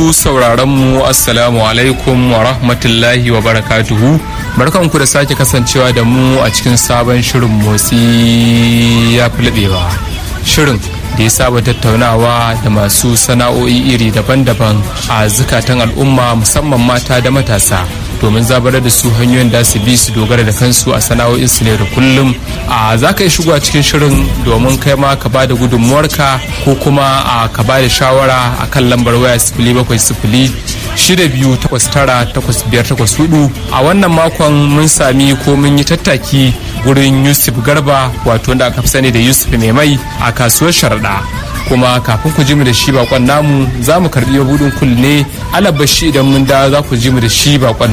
masu sauraron mu assalamu alaikum wa rahmatullahi wa barakatuhu barkanku da sake kasancewa da mu a cikin sabon shirin motsi ya fi laɓewa shirin da ya saba tattaunawa da masu sana'o'i iri daban-daban a zukatan al'umma musamman mata da matasa domin zabarar da su hanyoyin da su bi su dogara da kansu a sana'o'insu ne da kullum a za ka yi shigo a cikin shirin domin kai ma ka ba da gudunmuwarka ko kuma a ka ba da shawara a kan lambar waya sifili bakwai sifili shida biyu takwas tara takwas biyar takwas hudu a wannan makon mun sami ko mun yi tattaki gurin yusuf garba wato wanda aka fi sani da yusuf mai mai a kasuwar sharaɗa kuma kafin ku ji mu da shi bakon namu za mu karbi mabudin kulle alabashi idan mun da za ku ji mu da shi bakon